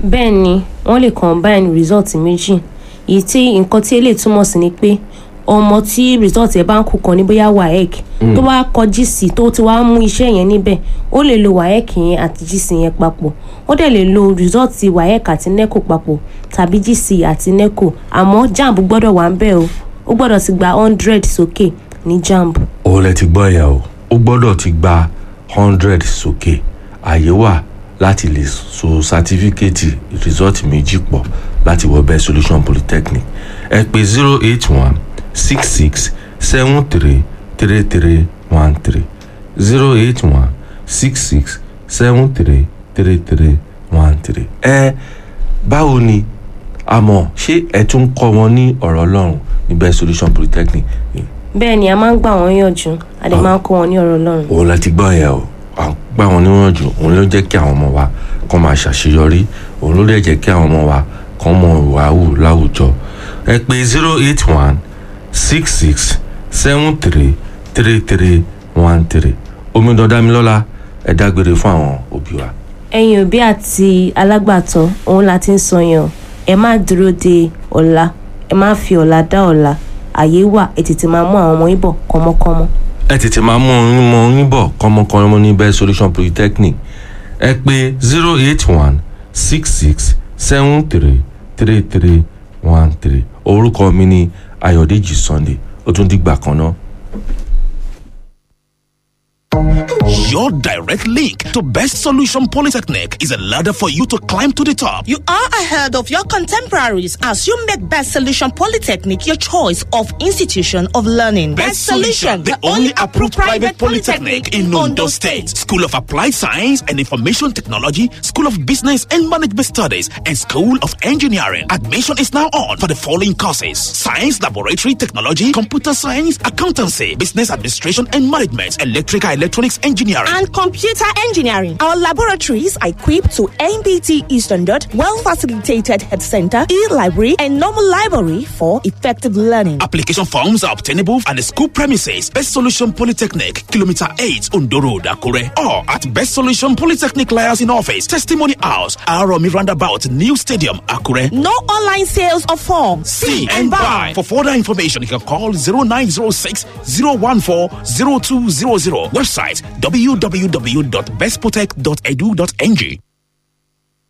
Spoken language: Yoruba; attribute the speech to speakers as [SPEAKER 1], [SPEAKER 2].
[SPEAKER 1] bẹ́ẹ̀ ni wọ́n lè combine result méjì èyí tí nǹkan tí eléyìí túmọ̀ sí ni pé ọmọ tí result ẹ̀ bá ń kú kan ní bóyá waec tó bá kọ gc tó ti wá mú iṣẹ́ yẹn níbẹ̀ ó lè lo waec yẹn àti gc yẹn papọ̀ ó dẹ̀ lè lo result waec àti neco papọ̀ tàbí gc àti neco àmọ́ jamb gbọ́dọ̀ wà ń bẹ̀ o ó gbọ́dọ̀ ti gba hundred sókè ní jamb.
[SPEAKER 2] ó lẹ ti gbọ́ yẹn o ó gbọ́dọ̀ ti gba hundred sókè àyè wà láti lè so sátífíkẹ́ẹ̀tì result méjì pọ̀ láti wọ best solution polytechnic ẹ pè zero eight one six six seven three three three one three zero eight one six six seven three three three one three. ẹ báwo ni àmọ́ ṣé ẹ tún kọ́ wọn ní ọ̀rọ̀ ọlọ́run ní best solution polytechnic
[SPEAKER 1] bẹ́ẹ̀ ni a máa ń gbà wọ́n yànjú a dẹ̀ máa ń kọ́ wọn ní ọ̀rọ̀ ọlọ́run.
[SPEAKER 2] òun la ti gbọ́ yẹn o à ń gbà wọn níwọ̀njú òun ló jẹ́ kí àwọn ọmọ wa kọ́ máa ṣàṣeyọrí òun ló dẹ̀ jẹ́ kí àwọn ọmọ wa kọ́ mọ ìwà wù láwùjọ ẹ pé zero eight one six six seven three three three one three omidan damilọ́lá ẹ dágbére fún àwọn òbí wa.
[SPEAKER 1] ẹ̀yin òbí àti alágbàtọ́ òun la ti ń sọ yẹn o ẹ má dúró de ọ̀la ẹ má fi ọ̀la dá ọ̀la àyè wà ẹ tètè máa mú àwọn ọmọ yín bọ̀ kọ́mọ́kọ́mọ́.
[SPEAKER 2] ẹ tètè máa mú oyún mọ oyún bọ̀ kọ́mọkọ́mọ ní best solution polytechnic ẹ pé zero eight one six six seven three three three one three orúkọ mi ni ayọ̀dèjì sunday ó tún dìgbà kan náà.
[SPEAKER 3] Your direct link to Best Solution Polytechnic is a ladder for you to climb to the top.
[SPEAKER 4] You are ahead of your contemporaries as you make Best Solution Polytechnic your choice of institution of learning.
[SPEAKER 3] Best Solution, the only approved private polytechnic in Ondo State. School of Applied Science and Information Technology, School of Business and Management Studies, and School of Engineering. Admission is now on for the following courses: Science Laboratory Technology, Computer Science, Accountancy, Business Administration and Management, Electrical Electronics Engineering.
[SPEAKER 4] and computer engineering. Our laboratories are equipped to NBT standard, well facilitated head center, e-library, and normal library for effective learning.
[SPEAKER 3] Application forms are obtainable at the school premises, Best Solution Polytechnic, Kilometer 8, Ondo Road, Akure, or at Best Solution Polytechnic Liaison Office, Testimony House, Aromi Roundabout, New Stadium, Akure.
[SPEAKER 4] No online sales of forms.
[SPEAKER 3] See and buy. For further information, you can call 0906 014 0200. Website www.bestprotect.edu.ng.